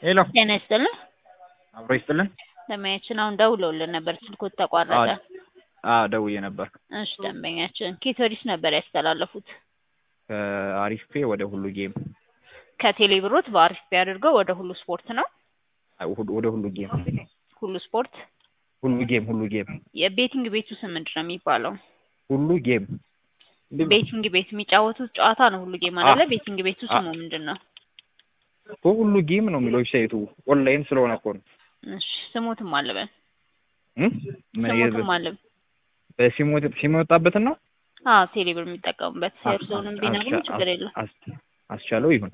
ሄሎ ጤና ይስጥልን። አብሮ ይስጥልን። ደንበኛችን አሁን ደውለውልን ነበር፣ ስልኮት ተቋረጠ። አዎ ደውዬ ነበር። እሺ ደንበኛችን ኬት ወዲስ ነበር ያስተላለፉት? ከአሪፍ ፔ ወደ ሁሉ ጌም ከቴሌ ብሮት በአሪፍ ፔ አድርገው ወደ ሁሉ ስፖርት ነው። አይ፣ ሁሉ- ወደ ሁሉ ጌም ሁሉ ስፖርት ሁሉ ጌም ሁሉ ጌም የቤቲንግ ቤቱ ስም ምንድን ነው የሚባለው? ሁሉ ጌም ቤቲንግ ቤት የሚጫወቱት ጨዋታ ነው ሁሉ ጌም አይደለ? አ- ቤቲንግ ቤቱ ስሙ ምንድን ነው? እኮ ሁሉ ጌም ነው የሚለው ዌብሳይቱ ኦንላይን ስለሆነ እኮ ነው። እሺ ስሙትም አለበን እም? ምን ስሙትም አለበን። በሲሞት ሲም የወጣበትን ነው አዎ ቴሌ ብር የሚጠቀሙበት የእርስዎንም ቢነግሩ አስቻ- ችግር የለም። አስ- አስቻለው ይሁን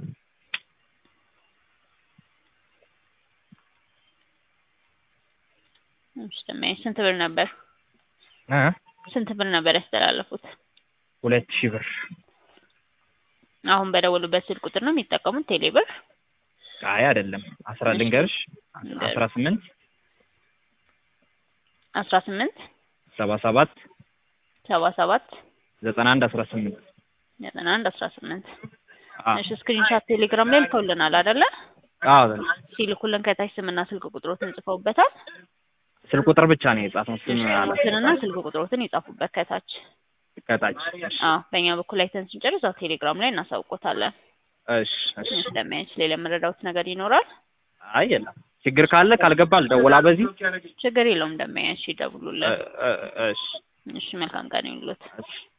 እሺ ደንበኛችን ስንት ብር ነበር እ ስንት ብር ነበር ያስተላለፉት? ሁለት ሺህ ብር አሁን በደወሉበት ስልክ ቁጥር ነው የሚጠቀሙት ቴሌ ብር? አይ አይደለም አስራ ልንገርሽ ንገር። አስራ ስምንት አስራ ስምንት ሰባ ሰባት ሰባ ሰባት ዘጠና አንድ አስራ ስምንት ዘጠና አንድ አስራ ስምንት አዎ እሺ ስክሪንሻት ቴሌግራም ላይ ልከውልናል አይደለ? አዎ ሲልኩልን ከታች ስምና ስልክ ቁጥሮትን ጽፈውበታል። ስልክ ቁጥር ብቻ ነው የጻፈው ስም አለ ስምና ስልክ ቁጥሮትን ይጻፉበት ከታች። ከታች አዎ በእኛ በኩል አይተን ስንጨርስ ያው ቴሌግራም ላይ እናሳውቆታለን። እሺ እሺ ስለሚያንች ሌላ የምረዳውት ነገር ይኖራል? አይ የለም ችግር ካለ ካልገባ አልደውላ በዚህ ችግር የለውም። እንደሚያንች ይደውሉልን። እ- እ- እሺ እሺ መልካም ቀን ይሁንልዎት። እሺ